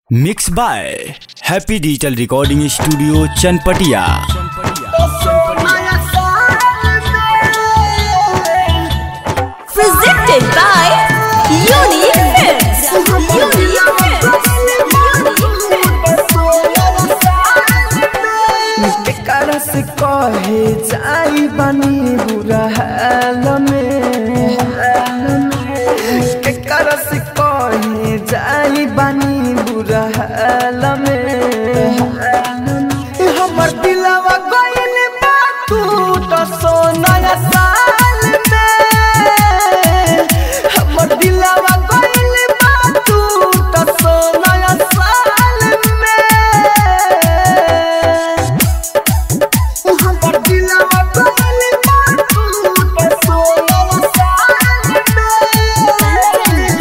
Mix by happy digital recording studio Chanpatia presented by Unique Films. Unique केकरा से कहे जाई बनी बुरा हाल में केकरा से कहे जाई बनी बुरा हाल में हमर दिलवा गइल बा तू तो सोना साल में हमर दिलवा गइल बा तू तो सोना साल में हमर दिलवा गइल बा तू तो सोना साल में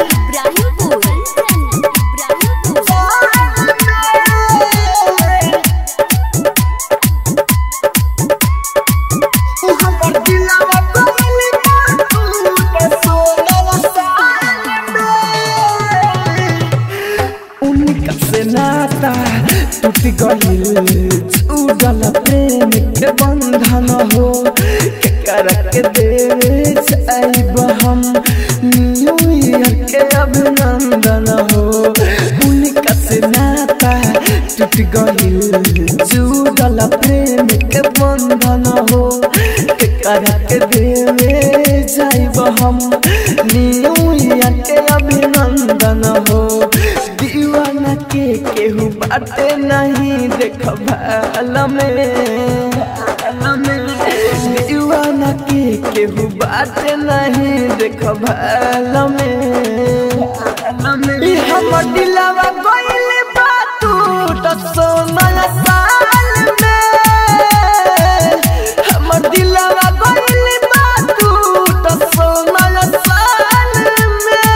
हमर दिलवा गइल बा तू तो सोना साल में उनका से नाता टूट गइल छूटल प्रेम के बंधन हो केकर के देवे जाइब हम न्यू ईयर के अभिनंदन हो उनका से नाता टूट गइल छूटल प्रेम के बंधन हो केकर के देवे जाइब हम न्यू ईयर के अभिनंदन हो दीवाना के केहू बाटे नहीं देख भाल में दीवाना के केहू बाटे नहीं देख भाल में ई हमर दिलवा गइल बा तू तो सोना साल में हमर दिलवा गइल बा तू तो सोना साल में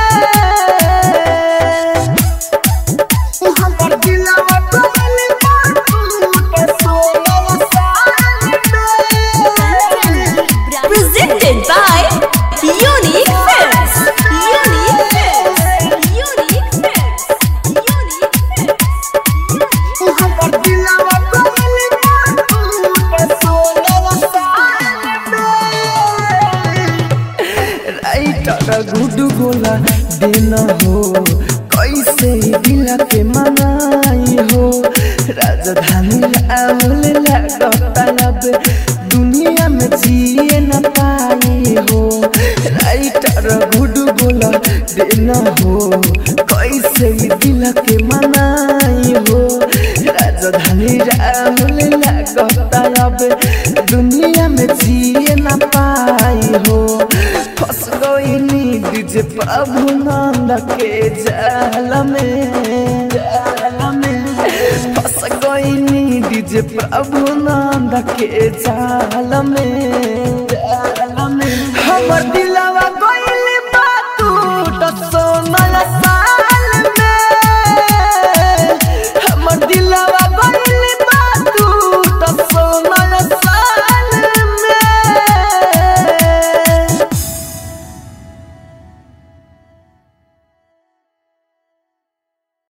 हमर दिलवा गइल बा तू तो सोना साल में Presented by Unique Films. Unique Films. Unique Films. Unique Films. हमर दिलवा गइल बा तू तो सोना साल में राइटर गुड गोला देना हो कैसे दिल के मनाई हो राजधानी राहुल लगता अब दुनिया में जिए न पाई हो राइटर गुड गोला देना हो कैसे दिल के मनाई हो राजधानी राहुल लगता अब दुनिया में जिए न पाई हो फंस गई डीजे प्रभु नंद के जाल में जाल में फंस गई डीजे प्रभु नंद के जाल में